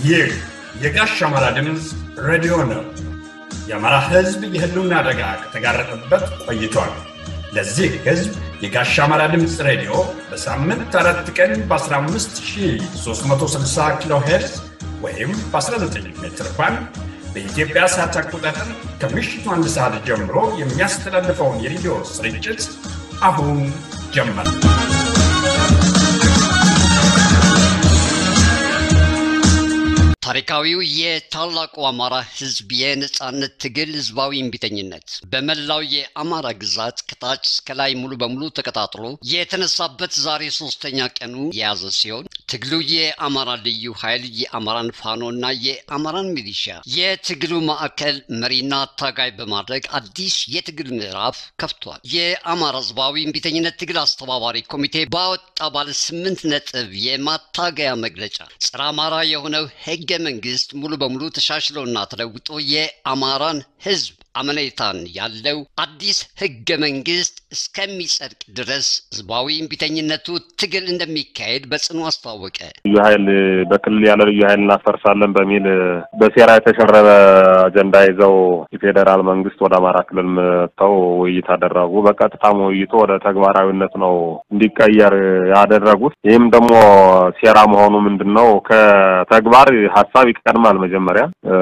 ይህ የጋሽ አማራ ድምፅ ሬዲዮ ነው። የአማራ ሕዝብ የህልውና አደጋ ከተጋረጠበት ቆይቷል። ለዚህ ሕዝብ የጋሽ አማራ ድምፅ ሬዲዮ በሳምንት አራት ቀን በ15360 ኪሎ ሄርዝ ወይም በ19 ሜትር ባንድ በኢትዮጵያ ሰዓት አቆጣጠር ከምሽቱ አንድ ሰዓት ጀምሮ የሚያስተላልፈውን የሬዲዮ ስርጭት አሁን ጀመር። ታሪካዊው የታላቁ አማራ ህዝብ የነጻነት ትግል ህዝባዊ እምቢተኝነት በመላው የአማራ ግዛት ከታች እስከ ላይ ሙሉ በሙሉ ተቀጣጥሎ የተነሳበት ዛሬ ሶስተኛ ቀኑ የያዘ ሲሆን ትግሉ የአማራ ልዩ ኃይል የአማራን ፋኖ እና የአማራን ሚሊሻ የትግሉ ማዕከል መሪና ታጋይ በማድረግ አዲስ የትግል ምዕራፍ ከፍቷል። የአማራ ህዝባዊ እምቢተኝነት ትግል አስተባባሪ ኮሚቴ ባወጣ ባለ ስምንት ነጥብ የማታገያ መግለጫ ጸረ አማራ የሆነው ህገ መንግስት ሙሉ በሙሉ ተሻሽሎና ተለውጦ የአማራን ህዝብ አመኔታን ያለው አዲስ ህገ መንግስት እስከሚጸድቅ ድረስ ህዝባዊ እምቢተኝነቱ ትግል እንደሚካሄድ በጽኑ አስታወቀ። ልዩ ኃይል በክልል ያለ ልዩ ኃይል እናፈርሳለን በሚል በሴራ የተሸረበ አጀንዳ ይዘው የፌዴራል መንግስት ወደ አማራ ክልል መጥተው ውይይት አደረጉ። በቀጥታም ውይይቱ ወደ ተግባራዊነት ነው እንዲቀየር ያደረጉት። ይህም ደግሞ ሴራ መሆኑ ምንድን ነው? ከተግባር ሀሳብ ይቀድማል። መጀመሪያ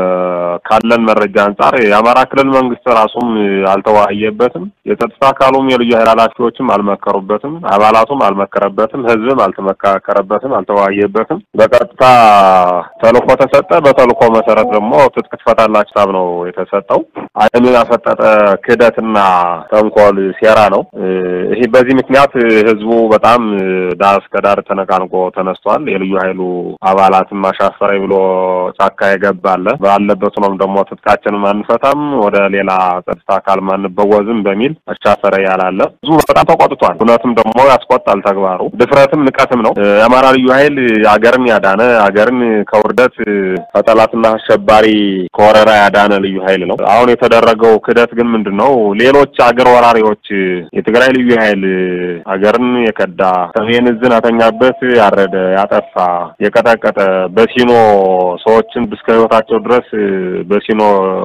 ካለን መረጃ አንጻር የአማራ ክልል መንግስት ራሱም አልተወያየበትም። የጸጥታ አካሉም የልዩ ኃይል ኃላፊዎችም አልመከሩበትም። አባላቱም አልመከረበትም። ህዝብም አልተመካከረበትም፣ አልተወያየበትም። በቀጥታ ተልእኮ ተሰጠ። በተልእኮ መሰረት ደግሞ ትጥቅ ትፈታላችሁ ሀሳብ ነው የተሰጠው። አይኑን ያፈጠጠ ክህደትና ተንኮል ሴራ ነው። ይሄ በዚህ ምክንያት ህዝቡ በጣም ዳር እስከ ዳር ተነቃንቆ ተነስቷል። የልዩ ኃይሉ አባላትም አሻፈረኝ ብሎ ጫካ የገባለ ባለበት ሆኖም ደግሞ ትጥቃችንም አንፈታም ወደ ሌላ ጸጥታ አካል ማንበወዝም በሚል አሻፈረ ያላለ ብዙ በጣም ተቆጥቷል። እውነትም ደግሞ ያስቆጣል ተግባሩ። ድፍረትም ንቀትም ነው። የአማራ ልዩ ኃይል አገርን ያዳነ አገርን ከውርደት ከጠላትና አሸባሪ ከወረራ ያዳነ ልዩ ኃይል ነው። አሁን የተደረገው ክህደት ግን ምንድን ነው? ሌሎች አገር ወራሪዎች የትግራይ ልዩ ኃይል አገርን የከዳ ሰሜን ዕዝን አተኛበት ያረደ ያጠፋ የቀጠቀጠ በሲኖ ሰዎችን እስከ ህይወታቸው ድረስ በሲኖ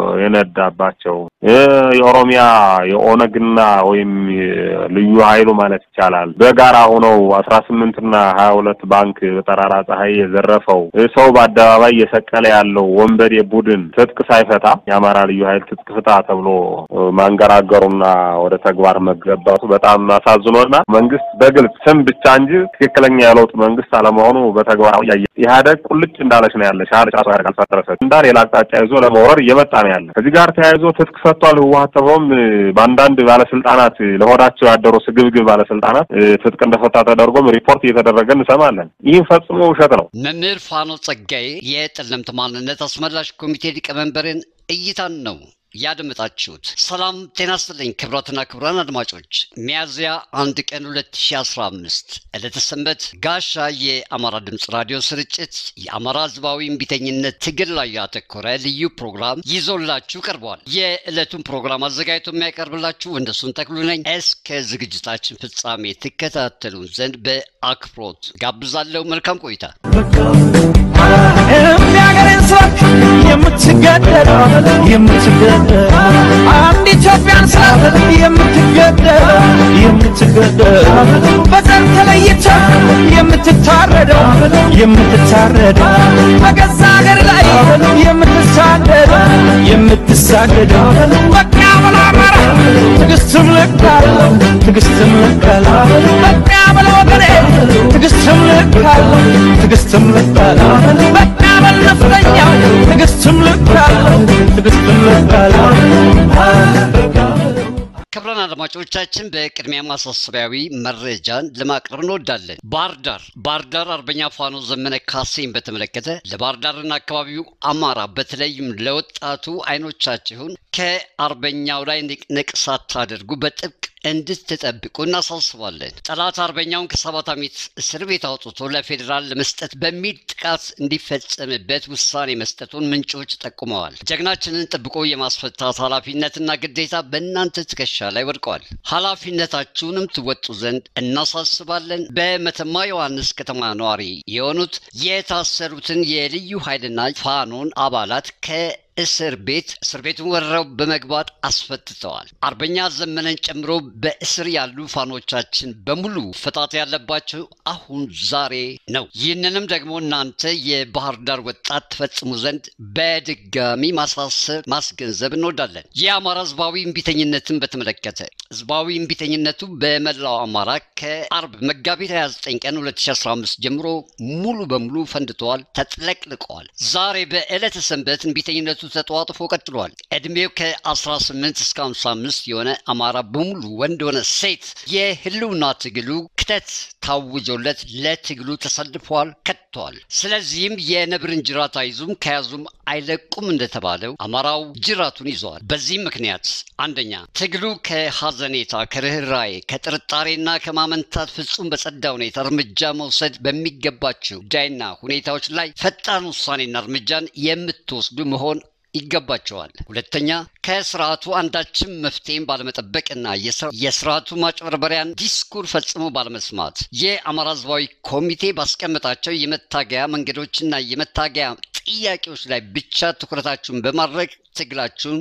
የነዳባቸው የኦሮሚያ የኦነግና ወይም ልዩ ኃይሉ ማለት ይቻላል በጋራ ሆነው አስራ ስምንትና ሀያ ሁለት ባንክ በጠራራ ፀሐይ የዘረፈው ሰው በአደባባይ እየሰቀለ ያለው ወንበዴ ቡድን ትጥቅ ሳይፈታ የአማራ ልዩ ኃይል ትጥቅ ፍታ ተብሎ ማንገራገሩና ወደ ተግባር መገባቱ በጣም አሳዝኖና መንግስት በግልጽ ስም ብቻ እንጂ ትክክለኛ የለውጥ መንግስት አለመሆኑ በተግባራዊ ያየ ኢህአደግ ቁልጭ እንዳለች ነው ያለ ሻል ጫሱ ያደርጋል ፈጠረሰ እንዳ ሌላ አቅጣጫ ይዞ ለመውረር እየመጣ ነው ያለ። ከዚህ ጋር ተያይዞ ትጥቅ ፈቷል ህወሓት ተብሎም በአንዳንድ ባለስልጣናት ለሆዳቸው ያደሩ ስግብግብ ባለስልጣናት ትጥቅ እንደፈታ ተደርጎም ሪፖርት እየተደረገ እንሰማለን። ይህም ፈጽሞ ውሸት ነው። መምህር ፋኖ ጸጋዬ የጠለምት ማንነት አስመላሽ ኮሚቴ ሊቀመንበርን እይታን ነው ያደመጣችሁት። ሰላም ጤና ይስጥልኝ ክቡራትና ክቡራን አድማጮች ሚያዝያ አንድ ቀን 2015 ዕለተ ሰንበት ጋሻ የአማራ ድምፅ ራዲዮ ስርጭት የአማራ ህዝባዊ እምቢተኝነት ትግል ላይ ያተኮረ ልዩ ፕሮግራም ይዞላችሁ ቀርቧል። የዕለቱን ፕሮግራም አዘጋጅቶ የሚያቀርብላችሁ እንደሱን ተክሉ ነኝ። እስከ ዝግጅታችን ፍጻሜ ትከታተሉን ዘንድ በአክብሮት ጋብዛለሁ። መልካም ቆይታ። የሚያገሬን ሰዎች የምትገደል የምትገደል አንድ ኢትዮጵያን ስላት የምትገደል የምትገደል በዘር ተለይተ የምትታረደው የምትታረደው በገዛ ሀገር ላይ የምትሳደድ የምትሳደደው በቃ ብሎ አማራ ትዕግስትም ልክ አለው ትዕግስትም ልክ አለው በቃ ብሎ ወገኔ ትዕግስትም ልክ አለው ትዕግስትም ልክ አለው በቃ በል ነፍጠኛው ትዕግስትም ልክ አለው ትዕግስትም ልክ አለው ክቡራን አድማጮቻችን በቅድሚያ ማሳሰቢያዊ መረጃን ለማቅረብ እንወዳለን። ባህር ዳር ባህር ዳር አርበኛ ፋኖ ዘመነ ካሴን በተመለከተ ለባህር ዳርና አካባቢው አማራ በተለይም ለወጣቱ አይኖቻችሁን ከአርበኛው ላይ ንቅንቅ ሳታደርጉ በጥብቅ እንድትጠብቁ እናሳስባለን። ጠላት አርበኛውን ከሰባት ዓመት እስር ቤት አውጥቶ ለፌዴራል ለመስጠት በሚል ጥቃት እንዲፈጸምበት ውሳኔ መስጠቱን ምንጮች ጠቁመዋል። ጀግናችንን ጠብቆ የማስፈታት ኃላፊነትና ግዴታ በእናንተ ትከሻ ላይ ወድቀዋል። ኃላፊነታችሁንም ትወጡ ዘንድ እናሳስባለን። በመተማ ዮሐንስ ከተማ ነዋሪ የሆኑት የታሰሩትን የልዩ ኃይልና ፋኖን አባላት ከ እስር ቤት እስር ቤቱን ወረው በመግባት አስፈትተዋል። አርበኛ ዘመነን ጨምሮ በእስር ያሉ ፋኖቻችን በሙሉ ፈታት ያለባቸው አሁን ዛሬ ነው። ይህንንም ደግሞ እናንተ የባህር ዳር ወጣት ትፈጽሙ ዘንድ በድጋሚ ማሳሰብ ማስገንዘብ እንወዳለን። የአማራ ህዝባዊ እምቢተኝነትን በተመለከተ ህዝባዊ እምቢተኝነቱ በመላው አማራ ከአርብ መጋቢት 29 ቀን 2015 ጀምሮ ሙሉ በሙሉ ፈንድተዋል፣ ተጥለቅልቀዋል። ዛሬ በዕለተ ሰንበት እምቢተኝነቱ ተጧጥፎ ቀጥሏል። ዕድሜው ከ18 እስከ 55 የሆነ አማራ በሙሉ ወንድ ሆነ ሴት የህልውና ትግሉ ክተት ታውጆለት ለትግሉ ተሰልፏል፣ ከጥተዋል። ስለዚህም የነብርን ጅራት አይዙም ከያዙም አይለቁም እንደተባለው አማራው ጅራቱን ይዘዋል። በዚህም ምክንያት አንደኛ ትግሉ ከሐዘኔታ ከርኅራዬ ከጥርጣሬና ከማመንታት ፍጹም በጸዳ ሁኔታ እርምጃ መውሰድ በሚገባቸው ጉዳይና ሁኔታዎች ላይ ፈጣን ውሳኔና እርምጃን የምትወስዱ መሆን ይገባቸዋል። ሁለተኛ ከስርዓቱ አንዳችም መፍትሄን ባለመጠበቅና የስርዓቱ ማጭበርበሪያን ዲስኩር ፈጽሞ ባለመስማት የአማራ ህዝባዊ ኮሚቴ ባስቀመጣቸው የመታገያ መንገዶችና የመታገያ ጥያቄዎች ላይ ብቻ ትኩረታችሁን በማድረግ ትግላችሁን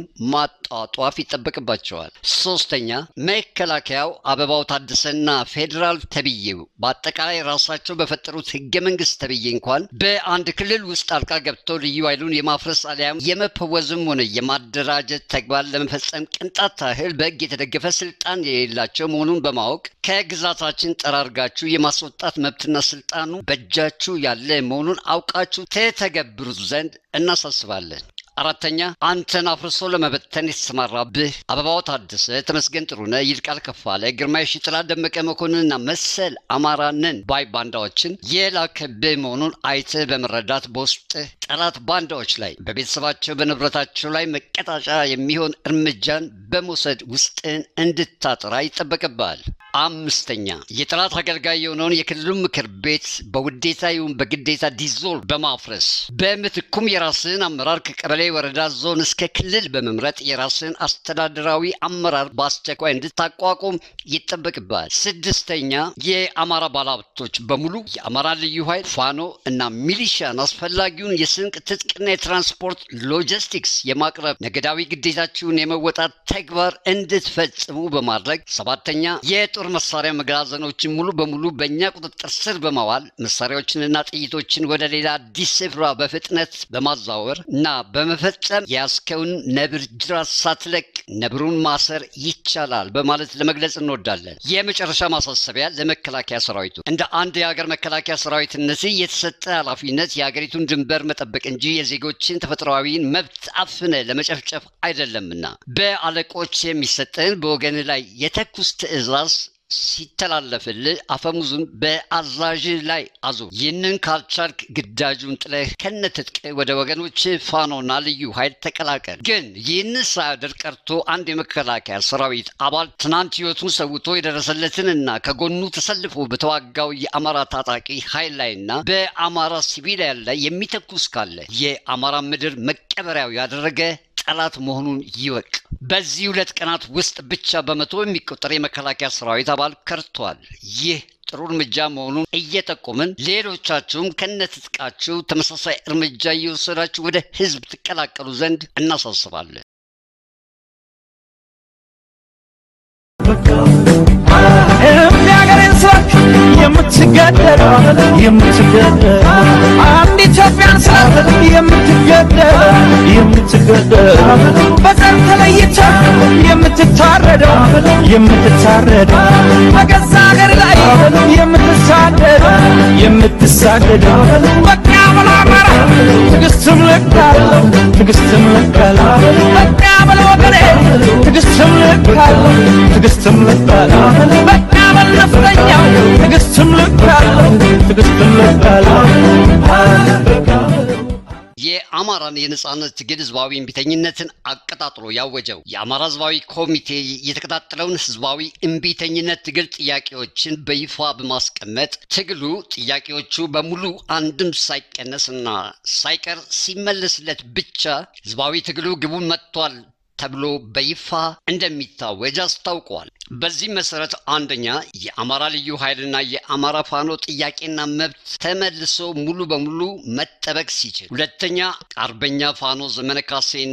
ማጧጧፍ ይጠበቅባቸዋል። ሶስተኛ መከላከያው አበባው ታደሰና ፌዴራል ተብዬው በአጠቃላይ ራሳቸው በፈጠሩት ህገ መንግስት ተብዬ እንኳን በአንድ ክልል ውስጥ ጣልቃ ገብተው ልዩ ኃይሉን የማፍረስ አሊያም የመፈወዝም ሆነ የማደራጀት ተግባር ለመፈጸም ቅንጣት ታህል በህግ የተደገፈ ስልጣን የሌላቸው መሆኑን በማወቅ ከግዛታችን ጠራርጋችሁ የማስወጣት መብትና ስልጣኑ በእጃችሁ ያለ መሆኑን አውቃችሁ ተተገብሩት ዘንድ እናሳስባለን። አራተኛ አንተን አፍርሶ ለመበተን የተሰማራብህ አበባው ታደሰ፣ ተመስገን ጥሩነህ፣ ይልቃል ከፋለ፣ ግርማይ ሽጥላ፣ ደመቀ መኮንንና መሰል አማራንን ባይ ባንዳዎችን የላከብህ መሆኑን አይተህ በመረዳት በውስጥህ ጠላት ባንዳዎች ላይ በቤተሰባቸው በንብረታቸው ላይ መቀጣጫ የሚሆን እርምጃን በመውሰድ ውስጥህን እንድታጠራ ይጠበቅብሃል። አምስተኛ የጠላት አገልጋይ የሆነውን የክልሉ ምክር ቤት በውዴታ ይሁን በግዴታ ዲዞልቭ በማፍረስ በምትኩም የራስህን አመራር ከቀበሌ ወረዳ፣ ዞን እስከ ክልል በመምረጥ የራስህን አስተዳደራዊ አመራር በአስቸኳይ እንድታቋቁም ይጠበቅብሃል። ስድስተኛ የአማራ ባለሀብቶች በሙሉ የአማራ ልዩ ኃይል ፋኖ እና ሚሊሻን አስፈላጊውን የስንቅ ትጥቅና የትራንስፖርት ሎጂስቲክስ የማቅረብ ነገዳዊ ግዴታችሁን የመወጣት ተግባር እንድትፈጽሙ በማድረግ ሰባተኛ የጦር መሳሪያ መጋዘኖችን ሙሉ በሙሉ በእኛ ቁጥጥር ስር በማዋል መሳሪያዎችንና ጥይቶችን ወደ ሌላ አዲስ ስፍራ በፍጥነት በማዛወር እና በመፈጸም የያዝከውን ነብር ጅራት ሳትለቅ ነብሩን ማሰር ይቻላል በማለት ለመግለጽ እንወዳለን። የመጨረሻ ማሳሰቢያ ለመከላከያ ሰራዊቱ እንደ አንድ የሀገር መከላከያ ሰራዊትነት የተሰጠ ኃላፊነት የሀገሪቱን ድንበር መጠበቅ እንጂ የዜጎችን ተፈጥሯዊን መብት አፍነ ለመጨፍጨፍ አይደለምና በአለቆች የሚሰጠን በወገን ላይ የተኩስ ትዕዛዝ ሲተላለፍልህ አፈሙዙን በአዛዥ ላይ አዙ። ይህንን ካልቻልክ ግዳጁን ጥለህ ከነትጥቅ ወደ ወገኖች ፋኖና ልዩ ኃይል ተቀላቀል። ግን ይህን ሳያደርግ ቀርቶ አንድ የመከላከያ ሰራዊት አባል ትናንት ህይወቱን ሰውቶ የደረሰለትንና ከጎኑ ተሰልፎ በተዋጋው የአማራ ታጣቂ ኃይል ላይና በአማራ ሲቪሊያን ላይ የሚተኩስ ካለ የአማራ ምድር መቀበሪያው ያደረገ ጠላት መሆኑን ይወቅ። በዚህ ሁለት ቀናት ውስጥ ብቻ በመቶ የሚቆጠር የመከላከያ ሰራዊት አባል ከርቷል። ይህ ጥሩ እርምጃ መሆኑን እየጠቆምን ሌሎቻችሁም ከነትጥቃችሁ ተመሳሳይ እርምጃ እየወሰዳችሁ ወደ ህዝብ ትቀላቀሉ ዘንድ እናሳስባለን። የሚያገሬን ሰዎች የምትገደል የምትገደል አንድ ኢትዮጵያን ስላት የምትገደል የምትገደል በዘር ተለይተ የምትታረደው የምትታረደው በገዛ ሀገር ላይ የምትሳደድ የምትሳደደው በቃ ብሎ አማራ ትዕግስትም ልካለው ትዕግስትም ልካለው በቃ ብሎ ወገኔ ትዕግስትም ልካለው ትዕግስትም ልካለው በቃ በል ነፍጠኛው ትዕግስትም ልካለው ትዕግስትም ልካለው የአማራን የነጻነት ትግል ህዝባዊ እምቢተኝነትን አቀጣጥሎ ያወጀው የአማራ ህዝባዊ ኮሚቴ የተቀጣጠለውን ህዝባዊ እምቢተኝነት ትግል ጥያቄዎችን በይፋ በማስቀመጥ ትግሉ ጥያቄዎቹ በሙሉ አንድም ሳይቀነስና ሳይቀር ሲመለስለት ብቻ ህዝባዊ ትግሉ ግቡን መጥቷል ተብሎ በይፋ እንደሚታወጅ አስታውቋል። በዚህ መሰረት አንደኛ የአማራ ልዩ ኃይልና የአማራ ፋኖ ጥያቄና መብት ተመልሶ ሙሉ በሙሉ መጠበቅ ሲችል፣ ሁለተኛ አርበኛ ፋኖ ዘመነ ካሴና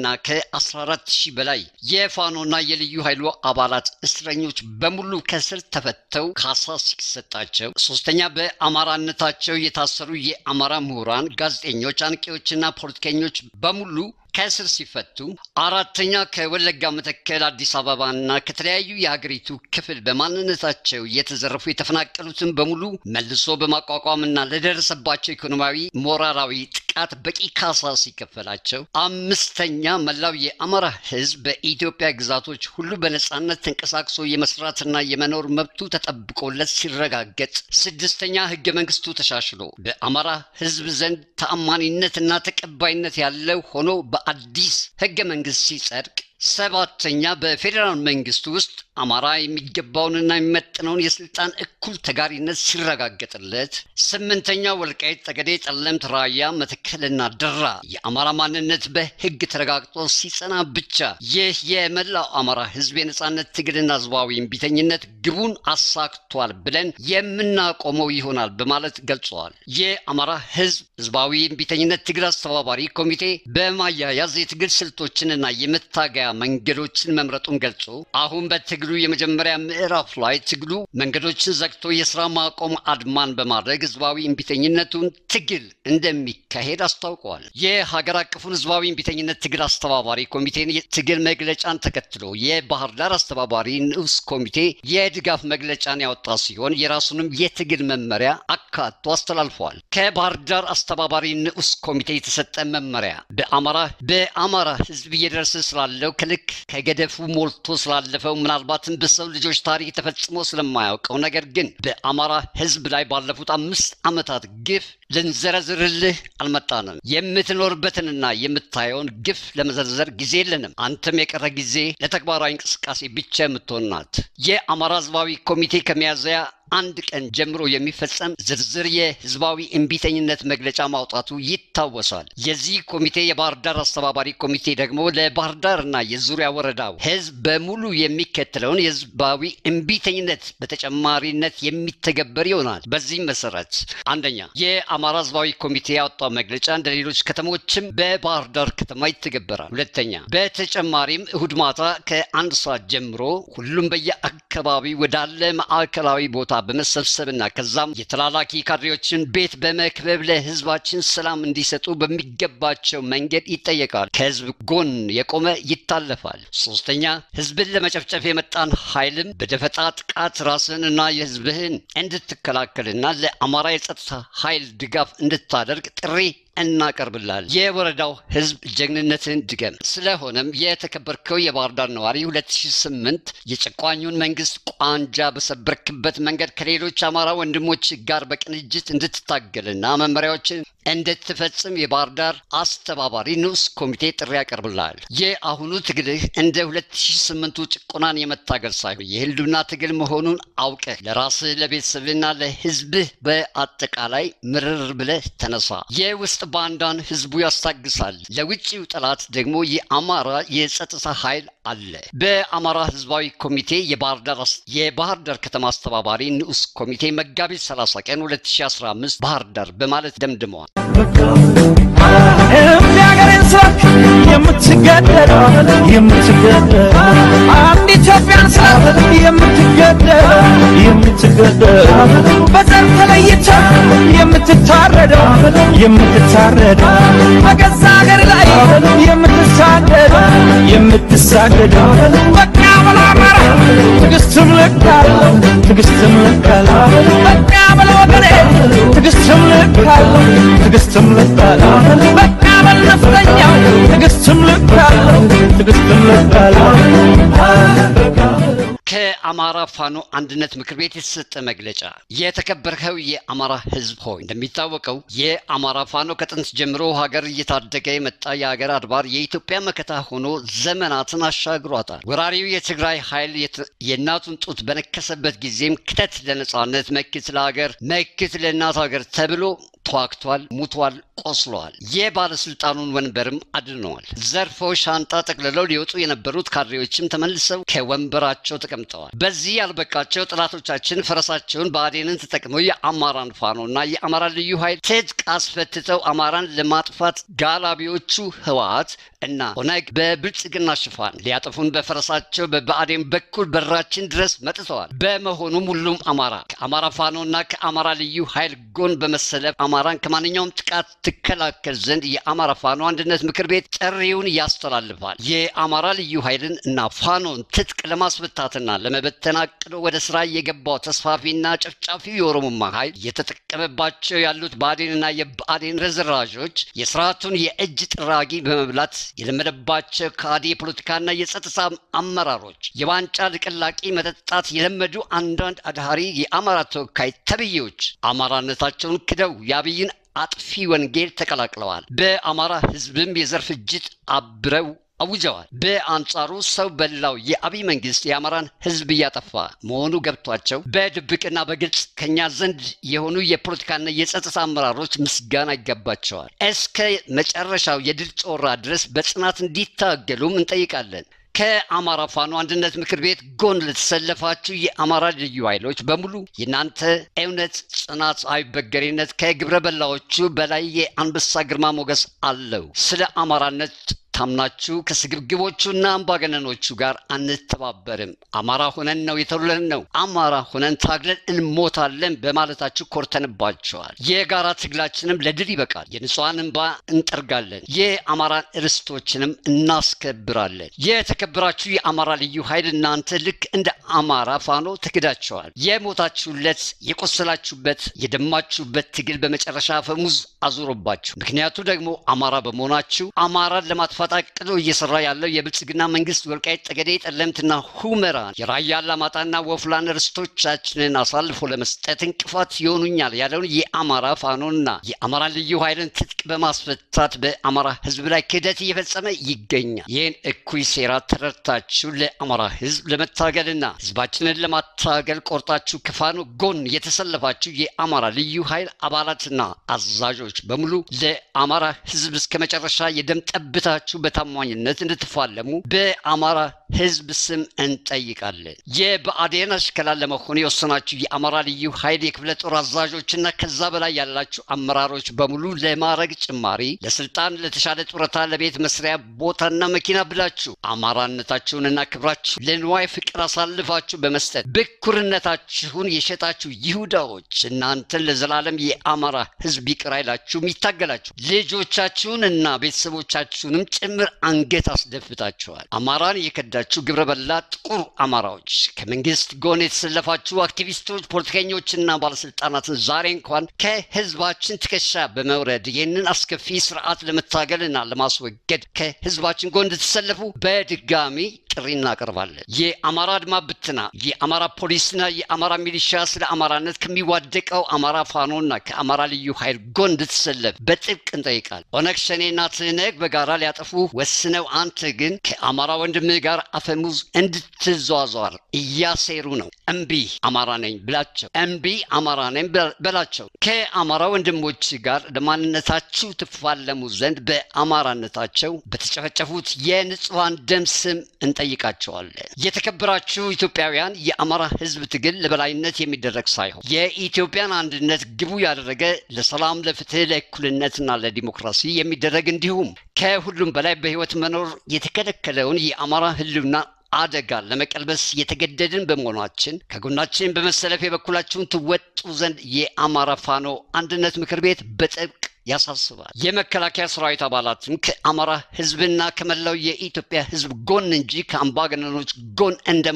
ከ14 ሺህ በላይ የፋኖና የልዩ ኃይሉ አባላት እስረኞች በሙሉ ከስር ተፈተው ካሳ ሲሰጣቸው፣ ሶስተኛ በአማራነታቸው የታሰሩ የአማራ ምሁራን፣ ጋዜጠኞች፣ አንቂዎችና ፖለቲከኞች በሙሉ ከእስር ሲፈቱ፣ አራተኛ ከወለጋ መተከል፣ አዲስ አበባና ከተለያዩ የሀገሪቱ ክፍል በማንነታቸው የተዘረፉ የተፈናቀሉትን በሙሉ መልሶ በማቋቋምና ለደረሰባቸው ኢኮኖሚያዊ፣ ሞራላዊ ጥቃት በቂ ካሳ ሲከፈላቸው፣ አምስተኛ መላው የአማራ ሕዝብ በኢትዮጵያ ግዛቶች ሁሉ በነጻነት ተንቀሳቅሶ የመስራትና የመኖር መብቱ ተጠብቆለት ሲረጋገጥ፣ ስድስተኛ ህገ መንግስቱ ተሻሽሎ በአማራ ሕዝብ ዘንድ ተአማኒነትና ተቀባይነት ያለው ሆኖ በአዲስ ህገ መንግስት ሲጸድቅ ሰባተኛ በፌዴራል መንግስት ውስጥ አማራ የሚገባውንና የሚመጥነውን የስልጣን እኩል ተጋሪነት ሲረጋገጥለት፣ ስምንተኛ ወልቃይት ጠገዴ፣ ጠለምት፣ ራያ፣ መተከልና ደራ የአማራ ማንነት በህግ ተረጋግጦ ሲጸና ብቻ ይህ የመላው አማራ ህዝብ የነጻነት ትግልና ህዝባዊ እምቢተኝነት ግቡን አሳክቷል ብለን የምናቆመው ይሆናል በማለት ገልጸዋል። የአማራ ህዝብ ህዝባዊ እምቢተኝነት ትግል አስተባባሪ ኮሚቴ በማያያዝ የትግል ስልቶችንና የመታገያ መንገዶችን መምረጡን ገልጾ አሁን በትግሉ የመጀመሪያ ምዕራፍ ላይ ትግሉ መንገዶችን ዘግቶ የስራ ማቆም አድማን በማድረግ ህዝባዊ እምቢተኝነቱን ትግል እንደሚካሄድ አስታውቀዋል። የሀገር አቀፉን ህዝባዊ እምቢተኝነት ትግል አስተባባሪ ኮሚቴን የትግል መግለጫን ተከትሎ የባህር ዳር አስተባባሪ ንዑስ ኮሚቴ የድጋፍ መግለጫን ያወጣ ሲሆን የራሱንም የትግል መመሪያ አካቶ አስተላልፏል። ከባህር ዳር አስተባባሪ ንዑስ ኮሚቴ የተሰጠ መመሪያ በአማራ በአማራ ህዝብ እየደረሰ ስላለው ከልክ ከገደፉ ሞልቶ ስላለፈው ምናልባትም በሰው ልጆች ታሪክ ተፈጽሞ ስለማያውቀው ነገር ግን በአማራ ህዝብ ላይ ባለፉት አምስት ዓመታት ግፍ ልንዘረዝርልህ አልመጣንም። የምትኖርበትንና የምታየውን ግፍ ለመዘርዘር ጊዜ የለንም። አንተም የቀረ ጊዜ ለተግባራዊ እንቅስቃሴ ብቻ የምትሆን ናት። የአማራ ህዝባዊ ኮሚቴ ከሚያዝያ አንድ ቀን ጀምሮ የሚፈጸም ዝርዝር የህዝባዊ እምቢተኝነት መግለጫ ማውጣቱ ይታወሳል። የዚህ ኮሚቴ የባህር ዳር አስተባባሪ ኮሚቴ ደግሞ ለባህር ዳርና የዙሪያ ወረዳው ህዝብ በሙሉ የሚከተለውን የህዝባዊ እምቢተኝነት በተጨማሪነት የሚተገበር ይሆናል። በዚህም መሰረት አንደኛ የአማራ ህዝባዊ ኮሚቴ ያወጣው መግለጫ እንደ ሌሎች ከተሞችም በባህር ዳር ከተማ ይተገበራል። ሁለተኛ በተጨማሪም እሁድ ማታ ከአንድ ሰዓት ጀምሮ ሁሉም በየአካባቢ ወዳለ ማዕከላዊ ቦታ በመሰብሰብና ከዛም የተላላኪ ካድሬዎችን ቤት በመክበብ ለህዝባችን ሰላም እንዲሰጡ በሚገባቸው መንገድ ይጠየቃል። ከህዝብ ጎን የቆመ ይታለፋል። ሶስተኛ ህዝብን ለመጨፍጨፍ የመጣን ኃይልም በደፈጣ ጥቃት ራስን እና የህዝብህን እንድትከላከልና ለአማራ የጸጥታ ኃይል ድጋፍ እንድታደርግ ጥሪ እናቀርብላል። የወረዳው ህዝብ ጀግንነትን ድገም። ስለሆነም የተከበርከው የባህር ዳር ነዋሪ 2008 የጨቋኙን መንግስት ቋንጃ በሰበርክበት መንገድ ከሌሎች አማራ ወንድሞች ጋር በቅንጅት እንድትታገልና መመሪያዎችን እንድትፈጽም የባህር ዳር አስተባባሪ ንዑስ ኮሚቴ ጥሪ ያቀርብልሃል። የአሁኑ ትግልህ እንደ 2008ቱ ጭቆናን የመታገል ሳይሆን የህልውና ትግል መሆኑን አውቀህ ለራስህ ለቤተሰብና ለህዝብህ በአጠቃላይ ምርር ብለህ ተነሳ። የውስጥ ባንዳን ህዝቡ ያስታግሳል። ለውጭው ጠላት ደግሞ የአማራ የጸጥታ ኃይል አለ። በአማራ ህዝባዊ ኮሚቴ የባህር ዳር የባህር ዳር ከተማ አስተባባሪ ንዑስ ኮሚቴ መጋቢት 30 ቀን 2015 ባህር ዳር በማለት ደምድመዋል። እምቢ ሀገሬን ስላክ የምትገደል የምትገደል አንድ ኢትዮጵያን ስላት የምትገደል የምትገደል በዘር ተለይታ የምትታረደው የምትታረደው በገዛ ሀገር ላይ የምትሳደደው የምትሳደደው በቃ በላ አማራ ትዕግስትም ልካለው ትዕግስትም ልካለው በቃ በላ ወገኔ ትዕግስትም ልካለው ትዕግስትም ልካለው በቃ በል ነፍጠኛው ትዕግስትም ልካለው ትዕግስትም ልካለው ከአማራ ፋኖ አንድነት ምክር ቤት የተሰጠ መግለጫ። የተከበርከው የአማራ ህዝብ ሆይ እንደሚታወቀው የአማራ ፋኖ ከጥንት ጀምሮ ሀገር እየታደገ የመጣ የሀገር አድባር የኢትዮጵያ መከታ ሆኖ ዘመናትን አሻግሯታል። ወራሪው የትግራይ ኃይል የእናቱን ጡት በነከሰበት ጊዜም ክተት ለነጻነት፣ መክት ለሀገር፣ መክት ለእናት ሀገር ተብሎ ተዋግቷል፣ ሙቷል፣ ቆስለዋል። የባለስልጣኑን ወንበርም አድነዋል። ዘርፈው ሻንጣ ጠቅልለው ሊወጡ የነበሩት ካድሬዎችም ተመልሰው ከወንበራቸው ተቀምጠዋል። በዚህ ያልበቃቸው ጠላቶቻችን ፈረሳቸውን ብአዴንን ተጠቅመው የአማራን ፋኖና የአማራ ልዩ ኃይል ትጥቅ አስፈትተው አማራን ለማጥፋት ጋላቢዎቹ ህወሓት እና ኦነግ በብልጽግና ሽፋን ሊያጠፉን በፈረሳቸው በብአዴን በኩል በራችን ድረስ መጥተዋል። በመሆኑም ሁሉም አማራ ከአማራ ፋኖና ከአማራ ልዩ ኃይል ጎን በመሰለፍ አማራን ከማንኛውም ጥቃት ትከላከል ዘንድ የአማራ ፋኖ አንድነት ምክር ቤት ጥሪውን ያስተላልፋል። የአማራ ልዩ ኃይልን እና ፋኖን ትጥቅ ለማስፈታትና ለመበተን አቅዶ ወደ ስራ የገባው ተስፋፊና ጨፍጫፊው የኦሮሞማ ኃይል እየተጠቀመባቸው ያሉት ብአዴንና የብአዴን ረዝራዦች የስርዓቱን የእጅ ጥራጊ በመብላት የለመደባቸው ከሃዲ የፖለቲካና የጸጥታ አመራሮች የዋንጫ ልቅላቂ መጠጣት የለመዱ አንዳንድ አድሃሪ የአማራ ተወካይ ተብዬዎች አማራነታቸውን ክደው የአብይን አጥፊ ወንጌል ተቀላቅለዋል። በአማራ ህዝብም የዘር ፍጅት አብረው አውጀዋል። በአንጻሩ ሰው በላው የአብይ መንግስት የአማራን ህዝብ እያጠፋ መሆኑ ገብቷቸው በድብቅና በግልጽ ከኛ ዘንድ የሆኑ የፖለቲካና የጸጥታ አመራሮች ምስጋና ይገባቸዋል። እስከ መጨረሻው የድል ጮራ ድረስ በጽናት እንዲታገሉም እንጠይቃለን። ከአማራ ፋኖ አንድነት ምክር ቤት ጎን ለተሰለፋችሁ የአማራ ልዩ ኃይሎች በሙሉ የእናንተ እውነት፣ ጽናት፣ አይበገሬነት ከግብረ በላዎቹ በላይ የአንበሳ ግርማ ሞገስ አለው። ስለ አማራነት ታምናችሁ ከስግብግቦቹና አምባገነኖቹ ጋር አንተባበርም። አማራ ሆነን ነው የተውለን ነው አማራ ሆነን ታግለን እንሞታለን በማለታችሁ ኮርተንባቸዋል። የጋራ ትግላችንም ለድል ይበቃል። የንጹሐን እንባ እንጠርጋለን። የአማራን ርስቶችንም እናስከብራለን። የተከበራችሁ የአማራ ልዩ ኃይል እናንተ ልክ እንደ አማራ ፋኖ ተክዳቸዋል። የሞታችሁለት፣ የቆሰላችሁበት፣ የደማችሁበት ትግል በመጨረሻ ፈሙዝ አዙሮባችሁ ምክንያቱ ደግሞ አማራ በመሆናችሁ አማራን ለማጥፋት አቅዶ እየሰራ ያለው የብልጽግና መንግስት ወልቃይት ጠገዴ፣ ጠለምትና ሁመራን የራያ አላማጣና ወፍላን ርስቶቻችንን አሳልፎ ለመስጠት እንቅፋት ይሆኑኛል ያለውን የአማራ ፋኖና የአማራ ልዩ ኃይልን ትጥቅ በማስፈታት በአማራ ህዝብ ላይ ክህደት እየፈጸመ ይገኛል። ይህን እኩይ ሴራ ተረድታችሁ ለአማራ ህዝብ ለመታገልና ህዝባችንን ለማታገል ቆርጣችሁ ከፋኖ ጎን የተሰለፋችሁ የአማራ ልዩ ኃይል አባላትና አዛዦች በሙሉ ለአማራ ህዝብ እስከ መጨረሻ የደም ጠብታችሁ በታማኝነት እንድትፋለሙ በአማራ ህዝብ ስም እንጠይቃለን። የብአዴን አሽከላ ለመሆን የወሰናችሁ የአማራ ልዩ ኃይል የክፍለ ጦር አዛዦችና ከዛ በላይ ያላችሁ አመራሮች በሙሉ ለማዕረግ ጭማሪ፣ ለስልጣን፣ ለተሻለ ጡረታ፣ ለቤት መስሪያ ቦታና መኪና ብላችሁ አማራነታችሁንና ክብራችሁ ለንዋይ ፍቅር አሳልፋችሁ በመስጠት ብኩርነታችሁን የሸጣችሁ ይሁዳዎች እናንተን ለዘላለም የአማራ ህዝብ ይቅር አይላችሁም፣ ይታገላችሁ ልጆቻችሁን እና ቤተሰቦቻችሁንም ጭምር አንገት አስደፍታችኋል። አማራን የከዳችሁ ግብረ በላ ጥቁር አማራዎች፣ ከመንግስት ጎን የተሰለፋችሁ አክቲቪስቶች፣ ፖለቲከኞችና ባለስልጣናትን ዛሬ እንኳን ከህዝባችን ትከሻ በመውረድ ይህንን አስከፊ ስርዓት ለመታገልና ለማስወገድ ከህዝባችን ጎን እንድትሰለፉ በድጋሚ ጥሪ እናቀርባለን። የአማራ አድማ ብትና፣ የአማራ ፖሊስና የአማራ ሚሊሻ ስለ አማራነት ከሚዋደቀው አማራ ፋኖና ከአማራ ልዩ ኃይል ጎን እንድትሰለፍ በጥብቅ እንጠይቃል። ኦነግ ሸኔና ትህነግ በጋራ ሊያጠፉ ወስነው አንተ ግን ከአማራ ወንድምህ ጋር አፈሙዝ እንድትዟዟር እያሴሩ ነው። እምቢ አማራ ነኝ ብላቸው፣ እምቢ አማራ ነኝ በላቸው። ከአማራ ወንድሞች ጋር ለማንነታችሁ ትፋለሙ ዘንድ በአማራነታቸው በተጨፈጨፉት የንጹሐን ደም ስም እንጠይቃቸዋለን። የተከበራችሁ ኢትዮጵያውያን፣ የአማራ ህዝብ ትግል ለበላይነት የሚደረግ ሳይሆን የኢትዮጵያን አንድነት ግቡ ያደረገ ለሰላም፣ ለፍትህ፣ ለእኩልነትና ለዲሞክራሲ የሚደረግ እንዲሁም ከሁሉም በላይ በህይወት መኖር የተከለከለውን የአማራ ህልውና አደጋ ለመቀልበስ የተገደድን በመሆናችን ከጎናችን በመሰለፍ የበኩላችሁን ትወጡ ዘንድ የአማራ ፋኖ አንድነት ምክር ቤት በጥብቅ ያሳስባል። የመከላከያ ሰራዊት አባላትም ከአማራ ህዝብና ከመላው የኢትዮጵያ ህዝብ ጎን እንጂ ከአምባገነኖች ጎን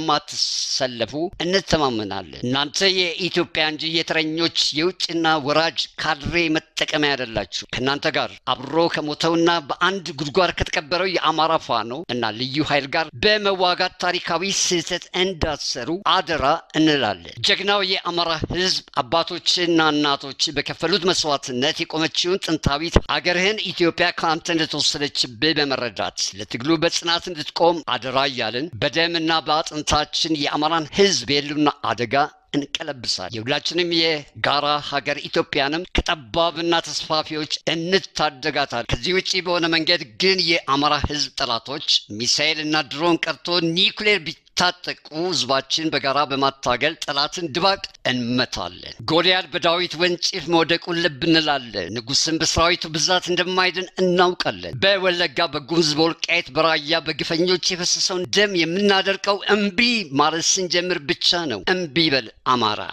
እንደማትሰለፉ እንተማመናለን። እናንተ የኢትዮጵያ እንጂ የተረኞች የውጭና ወራጅ ካድሬ መጤ መጠቀሚያ አይደላችሁ። ከእናንተ ጋር አብሮ ከሞተውና በአንድ ጉድጓድ ከተቀበረው የአማራ ፋኖ እና ልዩ ኃይል ጋር በመዋጋት ታሪካዊ ስህተት እንዳትሰሩ አደራ እንላለን። ጀግናው የአማራ ህዝብ አባቶችና እናቶች በከፈሉት መስዋዕትነት የቆመችውን ጥንታዊት አገርህን ኢትዮጵያ ከአንተ እንደተወሰደችብህ በመረዳት ለትግሉ በጽናት እንድትቆም አደራ እያልን በደምና በአጥንታችን የአማራን ህዝብ የህልውና አደጋ እንቀለብሳል። የሁላችንም የጋራ ሀገር ኢትዮጵያንም ከጠባብና ተስፋፊዎች እንታደጋታል። ከዚህ ውጭ በሆነ መንገድ ግን የአማራ ህዝብ ጠላቶች ሚሳኤል እና ድሮን ቀርቶ ኒውክሌር ቢታጠቁ ህዝባችን በጋራ በማታገል ጠላትን ድባቅ እንመታለን። ጎልያድ በዳዊት ወንጭፍ መውደቁን ልብ እንላለን። ንጉስም በሰራዊቱ ብዛት እንደማይድን እናውቃለን። በወለጋ በጉሙዝ በወልቃይት በራያ በግፈኞች የፈሰሰውን ደም የምናደርቀው እምቢ ማለት ስንጀምር ብቻ ነው። እምቢ በል አማራ።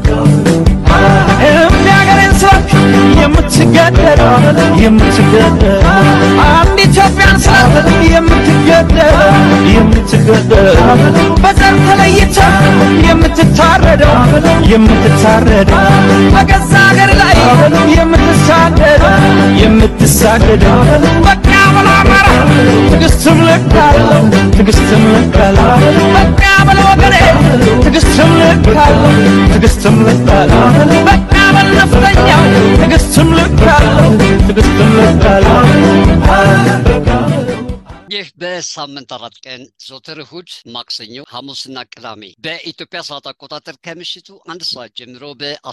እምቢ ሀገሬን ስላልክ የምትገደል የምትገደል አንድ ኢትዮጵያን ስላልክ የምትገደል የምትገደል በዘር ተለይተ የምትታረደው የምትታረደው በገዛ ሀገር ላይ የምትሳደደው የምትሳደደው በቃ በላ አማራ ትዕግስትም ልክ አለው ትዕግስትም ልክ አለው በቃ በለ ወገኔ ትዕግስትም ልክ አለው ትዕግስትም ልክ አለው በቃ በል ነፍጠኛው ትዕግስትም ልክ አለው ትዕግስትም ልክ አለው ይህ በሳምንት አራት ቀን ዘወትር እሁድ፣ ማክሰኞ፣ ሐሙስና ቅዳሜ በኢትዮጵያ ሰዓት አቆጣጠር ከምሽቱ አንድ ሰዓት ጀምሮ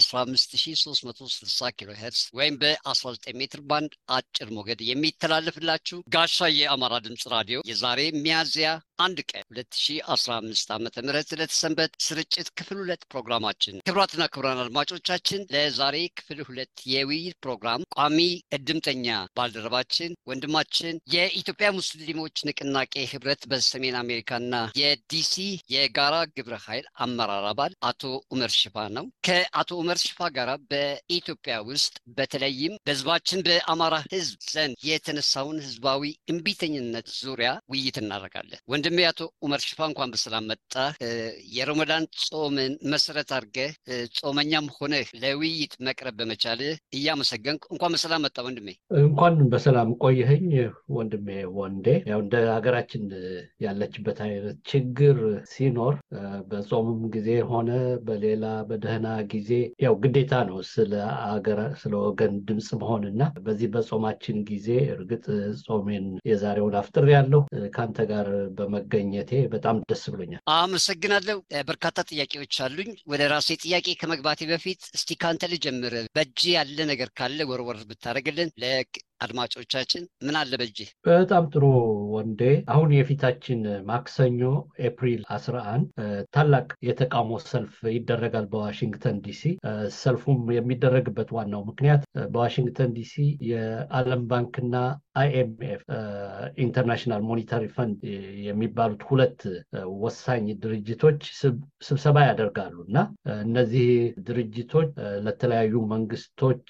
በ15360 ኪሎ ሄርስ ወይም በ19 ሜትር ባንድ አጭር ሞገድ የሚተላለፍላችሁ ጋሻ የአማራ ድምፅ ራዲዮ የዛሬ ሚያዝያ አንድ ቀን 2015 ዓ ም ለተሰንበት ስርጭት ክፍል ሁለት ፕሮግራማችን ክብራትና ክብራን አድማጮቻችን ለዛሬ ክፍል ሁለት የውይይት ፕሮግራም ቋሚ እድምተኛ ባልደረባችን ወንድማችን የኢትዮጵያ ሙስሊሞች ንቅናቄ ህብረት በሰሜን አሜሪካና የዲሲ የጋራ ግብረ ኃይል አመራር አባል አቶ ኡመር ሽፋ ነው። ከአቶ ኡመር ሽፋ ጋር በኢትዮጵያ ውስጥ በተለይም በህዝባችን በአማራ ህዝብ ዘንድ የተነሳውን ህዝባዊ እምቢተኝነት ዙሪያ ውይይት እናደርጋለን። ወንድሜ አቶ ኡመር ሽፋ እንኳን በሰላም መጣ። የረመዳን ጾምን መሰረት አድርገህ ጾመኛም ሆነህ ለውይይት መቅረብ በመቻልህ እያመሰገንኩ እንኳን በሰላም መጣ ወንድሜ። እንኳን በሰላም ቆየኸኝ ወንድሜ ወንዴ። ያው እንደ ሀገራችን ያለችበት አይነት ችግር ሲኖር በጾምም ጊዜ ሆነ በሌላ በደህና ጊዜ ያው ግዴታ ነው ስለ አገር ስለ ወገን ድምፅ መሆን እና በዚህ በጾማችን ጊዜ እርግጥ ጾሜን የዛሬውን አፍጥር ያለው ከአንተ ጋር በመገኘቴ በጣም ደስ ብሎኛል። አመሰግናለሁ። በርካታ ጥያቄዎች አሉኝ። ወደ ራሴ ጥያቄ ከመግባቴ በፊት እስቲ ካንተ ልጀምር። በእጅ ያለ ነገር ካለ ወርወር ብታደርግልን አድማጮቻችን ምን አለ በእጅህ? በጣም ጥሩ ወንዴ። አሁን የፊታችን ማክሰኞ ኤፕሪል 11 ታላቅ የተቃውሞ ሰልፍ ይደረጋል በዋሽንግተን ዲሲ። ሰልፉም የሚደረግበት ዋናው ምክንያት በዋሽንግተን ዲሲ የዓለም ባንክና አይኤምኤፍ ኢንተርናሽናል ሞኒታሪ ፈንድ የሚባሉት ሁለት ወሳኝ ድርጅቶች ስብሰባ ያደርጋሉ እና እነዚህ ድርጅቶች ለተለያዩ መንግስቶች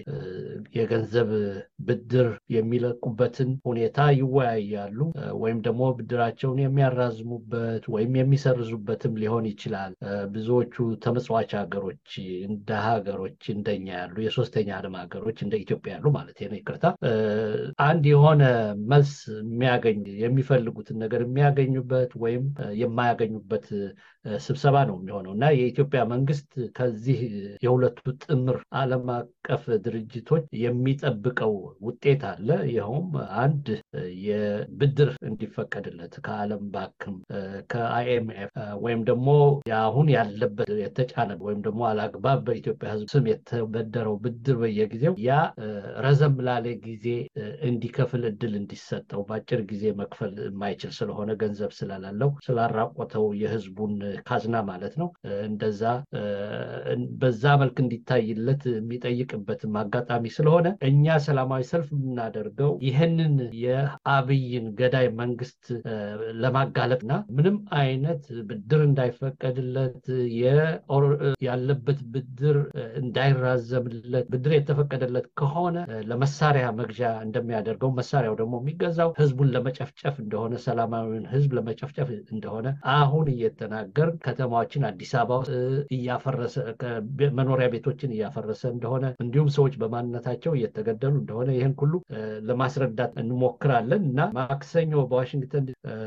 የገንዘብ ብድር የሚለቁበትን ሁኔታ ይወያያሉ። ወይም ደግሞ ብድራቸውን የሚያራዝሙበት ወይም የሚሰርዙበትም ሊሆን ይችላል። ብዙዎቹ ተመጽዋች ሀገሮች እንደ ሀገሮች እንደኛ ያሉ የሶስተኛ ዓለም ሀገሮች እንደ ኢትዮጵያ ያሉ ማለት ነው፣ ይቅርታ አንድ የሆነ መልስ የሚያገኝ የሚፈልጉትን ነገር የሚያገኙበት ወይም የማያገኙበት ስብሰባ ነው የሚሆነው እና የኢትዮጵያ መንግስት ከዚህ የሁለቱ ጥምር ዓለም አቀፍ ድርጅቶች የሚጠብቀው ውጤት አለ። ይኸውም አንድ የብድር እንዲፈቀድለት ከዓለም ባንክም ከአይኤምኤፍ ወይም ደግሞ አሁን ያለበት የተጫነ ወይም ደግሞ አላግባብ በኢትዮጵያ ሕዝብ ስም የተበደረው ብድር በየጊዜው ያ ረዘም ላለ ጊዜ እንዲከፍል እድል እንዲሰጠው በአጭር ጊዜ መክፈል የማይችል ስለሆነ ገንዘብ ስለሌለው ስላራቆተው የህዝቡን ካዝና ማለት ነው። እንደዛ በዛ መልክ እንዲታይለት የሚጠይቅበትም አጋጣሚ ስለሆነ እኛ ሰላማዊ ሰልፍ ሰልፍ የምናደርገው ይህንን የአብይን ገዳይ መንግስት ለማጋለጥና ምንም አይነት ብድር እንዳይፈቀድለት ያለበት ብድር እንዳይራዘምለት ብድር የተፈቀደለት ከሆነ ለመሳሪያ መግዣ እንደሚያደርገው መሳሪያው ደግሞ የሚገዛው ህዝቡን ለመጨፍጨፍ እንደሆነ ሰላማዊውን ህዝብ ለመጨፍጨፍ እንደሆነ አሁን እየተናገር ከተማዎችን አዲስ አበባ ውስጥ እያፈረሰ መኖሪያ ቤቶችን እያፈረሰ እንደሆነ እንዲሁም ሰዎች በማንነታቸው እየተገደሉ እንደሆነ ይህን ሁሉ ለማስረዳት እንሞክራለን እና ማክሰኞ በዋሽንግተን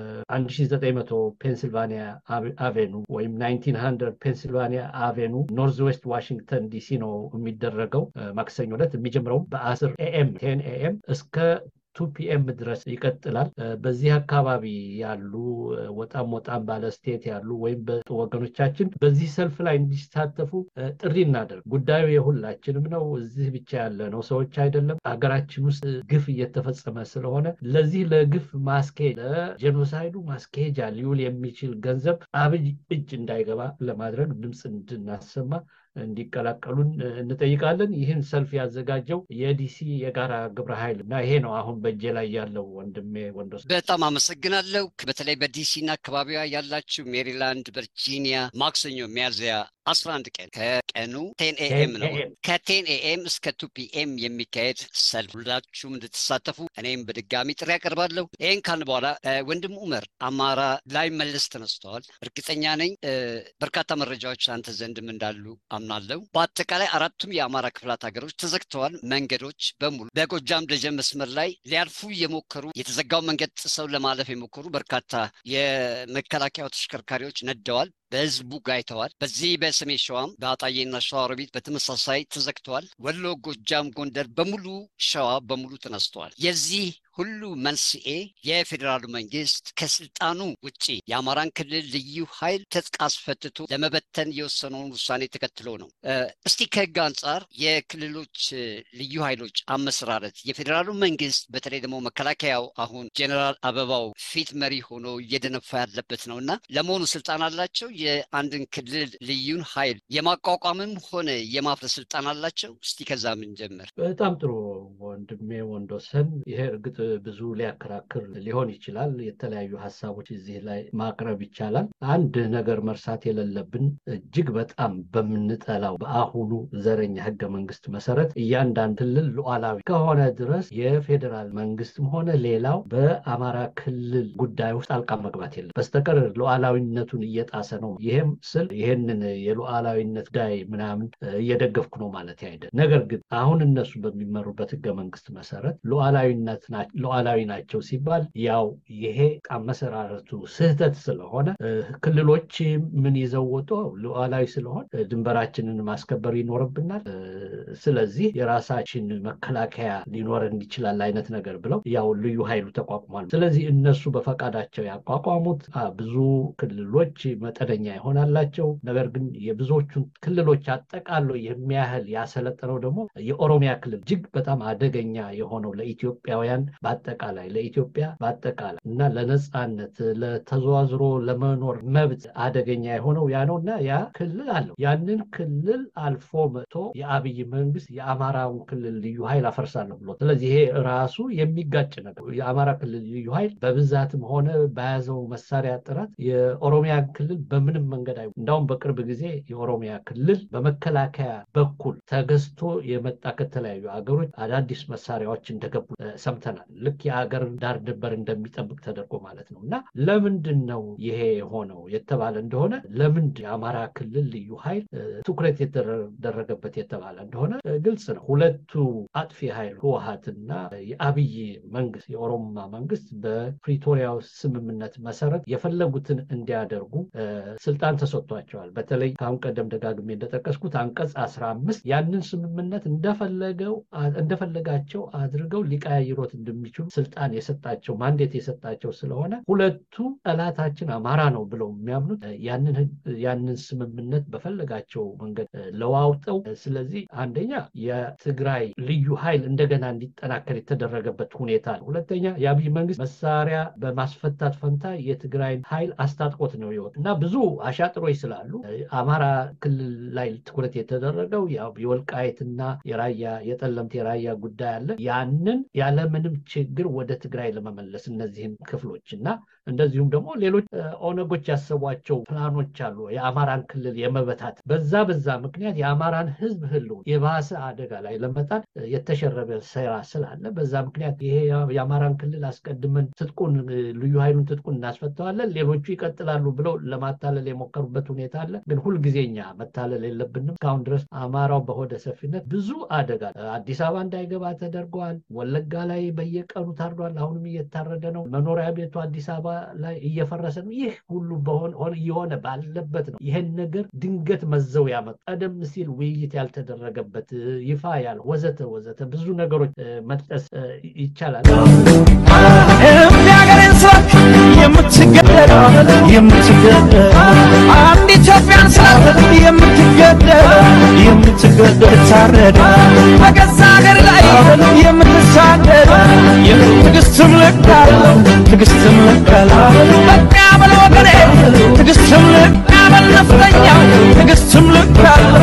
1900 ፔንሲልቫኒያ አቬኑ ወይም 1900 ፔንሲልቫኒያ አቬኑ ኖርዝ ዌስት ዋሽንግተን ዲሲ ነው የሚደረገው ማክሰኞ ዕለት የሚጀምረው በ10 ኤኤም ቴን ኤኤም እስከ ቱ ፒኤም ድረስ ይቀጥላል። በዚህ አካባቢ ያሉ ወጣም ወጣም ባለ ስቴት ያሉ ወይም ወገኖቻችን በዚህ ሰልፍ ላይ እንዲሳተፉ ጥሪ እናደርግ። ጉዳዩ የሁላችንም ነው። እዚህ ብቻ ያለ ነው ሰዎች አይደለም። ሀገራችን ውስጥ ግፍ እየተፈጸመ ስለሆነ ለዚህ ለግፍ ማስኬድ ለጄኖሳይዱ ማስኬጃ ሊውል የሚችል ገንዘብ አብይ እጅ እንዳይገባ ለማድረግ ድምፅ እንድናሰማ እንዲቀላቀሉን እንጠይቃለን። ይህን ሰልፍ ያዘጋጀው የዲሲ የጋራ ግብረ ኃይል እና ይሄ ነው አሁን በእጄ ላይ ያለው ወንድሜ ወንዶስ። በጣም አመሰግናለሁ። በተለይ በዲሲና አካባቢዋ ያላችሁ ሜሪላንድ፣ ቨርጂኒያ ማክሰኞ ሚያዝያ 11 ቀን ከቀኑ ቴን ኤኤም ነው ከቴን ኤኤም እስከ ቱ ፒኤም የሚካሄድ ሰልፍ ሁላችሁም እንድትሳተፉ እኔም በድጋሚ ጥሪ ያቀርባለሁ። ይህን ካልን በኋላ ወንድም ኡመር አማራ ላይ መለስ ተነስተዋል። እርግጠኛ ነኝ በርካታ መረጃዎች አንተ ዘንድም እንዳሉ አምናለሁ። በአጠቃላይ አራቱም የአማራ ክፍላት ሀገሮች ተዘግተዋል። መንገዶች በሙሉ በጎጃም ደጀን መስመር ላይ ሊያልፉ የሞከሩ የተዘጋው መንገድ ጥሰው ለማለፍ የሞከሩ በርካታ የመከላከያ ተሽከርካሪዎች ነደዋል። በህዝቡ ጋይተዋል። በዚህ በሰሜን ሸዋም በአጣዬና ሸዋሮቢት በተመሳሳይ ተዘግተዋል። ወሎ፣ ጎጃም፣ ጎንደር በሙሉ ሸዋ በሙሉ ተነስተዋል። የዚህ ሁሉ መንስኤ የፌዴራሉ መንግስት ከስልጣኑ ውጪ የአማራን ክልል ልዩ ኃይል ትጥቅ አስፈትቶ ለመበተን የወሰነውን ውሳኔ ተከትሎ ነው። እስቲ ከህግ አንጻር የክልሎች ልዩ ኃይሎች አመሰራረት የፌዴራሉ መንግስት በተለይ ደግሞ መከላከያው አሁን ጀኔራል አበባው ፊት መሪ ሆኖ እየደነፋ ያለበት ነው እና ለመሆኑ ስልጣን አላቸው? የአንድን ክልል ልዩን ኃይል የማቋቋምም ሆነ የማፍረስ ስልጣን አላቸው? እስቲ ከዛ ምን ጀምር። በጣም ጥሩ ወንድሜ ወንዶሰን። ይሄ እርግጥ ብዙ ሊያከራክር ሊሆን ይችላል። የተለያዩ ሀሳቦች እዚህ ላይ ማቅረብ ይቻላል። አንድ ነገር መርሳት የሌለብን እጅግ በጣም በምንጠላው በአሁኑ ዘረኛ ህገ መንግስት መሰረት እያንዳንድ ክልል ሉዓላዊ ከሆነ ድረስ የፌዴራል መንግስትም ሆነ ሌላው በአማራ ክልል ጉዳይ ውስጥ ጣልቃ መግባት የለም በስተቀር ሉዓላዊነቱን እየጣሰ ነው። ይሄም ስል ይሄንን የሉዓላዊነት ጉዳይ ምናምን እየደገፍኩ ነው ማለት አይደለም። ነገር ግን አሁን እነሱ በሚመሩበት ህገ መንግስት መሰረት ሉዓላዊነት ሉዓላዊ ናቸው ሲባል ያው ይሄ አመሰራረቱ ስህተት ስለሆነ ክልሎች ምን ይዘው ወጡ? ሉዓላዊ ስለሆን ድንበራችንን ማስከበር ይኖርብናል። ስለዚህ የራሳችን መከላከያ ሊኖረን ይችላል አይነት ነገር ብለው ያው ልዩ ኃይሉ ተቋቁሟል። ስለዚህ እነሱ በፈቃዳቸው ያቋቋሙት ብዙ ክልሎች መጠነኛ ይሆናላቸው። ነገር ግን የብዙዎቹን ክልሎች አጠቃሎ የሚያህል ያሰለጠነው ደግሞ የኦሮሚያ ክልል እጅግ በጣም አደገኛ የሆነው ለኢትዮጵያውያን በአጠቃላይ ለኢትዮጵያ በአጠቃላይ እና ለነፃነት ለተዘዋዝሮ ለመኖር መብት አደገኛ የሆነው ያ ነው እና ያ ክልል አለው። ያንን ክልል አልፎ መጥቶ የአብይ መንግስት የአማራውን ክልል ልዩ ኃይል አፈርሳለሁ ብሎ ስለዚህ ይሄ ራሱ የሚጋጭ ነገር የአማራ ክልል ልዩ ኃይል በብዛትም ሆነ በያዘው መሳሪያ ጥረት የኦሮሚያ ክልል በምንም መንገድ አይ እንዳውም በቅርብ ጊዜ የኦሮሚያ ክልል በመከላከያ በኩል ተገዝቶ የመጣ ከተለያዩ ሀገሮች አዳዲስ መሳሪያዎች እንደገቡ ሰምተናል። ልክ የሀገር ዳር ድንበር እንደሚጠብቅ ተደርጎ ማለት ነው እና ለምንድን ነው ይሄ የሆነው የተባለ እንደሆነ ለምንድ የአማራ ክልል ልዩ ኃይል ትኩረት የተደረገበት የተባለ እንደሆነ ግልጽ ነው። ሁለቱ አጥፊ ኃይል ህወሀትና የአብይ መንግስት የኦሮሞማ መንግስት በፕሪቶሪያው ስምምነት መሰረት የፈለጉትን እንዲያደርጉ ስልጣን ተሰጥቷቸዋል። በተለይ ከአሁን ቀደም ደጋግሜ እንደጠቀስኩት አንቀጽ አስራ አምስት ያንን ስምምነት እንደፈለገው እንደፈለጋቸው አድርገው ሊቀያይሮት የሚችሉ ስልጣን የሰጣቸው ማንዴት የሰጣቸው ስለሆነ ሁለቱ ጠላታችን አማራ ነው ብለው የሚያምኑት ያንን ስምምነት በፈለጋቸው መንገድ ለዋውጠው ስለዚህ አንደኛ የትግራይ ልዩ ኃይል እንደገና እንዲጠናከር የተደረገበት ሁኔታ ነው። ሁለተኛ የአብይ መንግስት መሳሪያ በማስፈታት ፈንታ የትግራይ ኃይል አስታጥቆት ነው ይወጥ እና ብዙ አሻጥሮች ስላሉ አማራ ክልል ላይ ትኩረት የተደረገው የወልቃየትና የራያ የጠለምት የራያ ጉዳይ አለ። ያንን ያለምንም ችግር ወደ ትግራይ ለመመለስ እነዚህን ክፍሎች እና እንደዚሁም ደግሞ ሌሎች ኦነጎች ያሰቧቸው ፕላኖች አሉ። የአማራን ክልል የመበታት በዛ በዛ ምክንያት የአማራን ህዝብ ህልው የባሰ አደጋ ላይ ለመጣል የተሸረበ ስራ ስላለ በዛ ምክንያት ይሄ የአማራን ክልል አስቀድመን ትጥቁን ልዩ ኃይሉን ትጥቁን እናስፈተዋለን፣ ሌሎቹ ይቀጥላሉ ብለው ለማታለል የሞከሩበት ሁኔታ አለ። ግን ሁልጊዜኛ መታለል የለብንም። እስካሁን ድረስ አማራው በሆደ ሰፊነት ብዙ አደጋ አዲስ አበባ እንዳይገባ ተደርገዋል። ወለጋ ላይ በየቀኑ ታርዷል። አሁንም እየታረደ ነው። መኖሪያ ቤቱ አዲስ አበባ ላይ እየፈረሰ ነው። ይህ ሁሉ እየሆነ ባለበት ነው ይህን ነገር ድንገት መዘው ያመጡ ቀደም ሲል ውይይት ያልተደረገበት ይፋ ያለ ወዘተ ወዘተ ብዙ ነገሮች መጥቀስ ይቻላል። የሚያገሬን ሰዎች የምትገደለው የምትገደለው አንድ ኢትዮጵያን ስላለ የምትገደለው የምትገደል ታረደ በገዛ ሀገር ላይ የምትሳደድ ትዕግስትም ልክ አለው ትዕግስትም ልክ አለው በቃ በል ወገኔ ትዕግስትም ልክ በል ነፍጠኛው ትዕግስትም ልክ አለው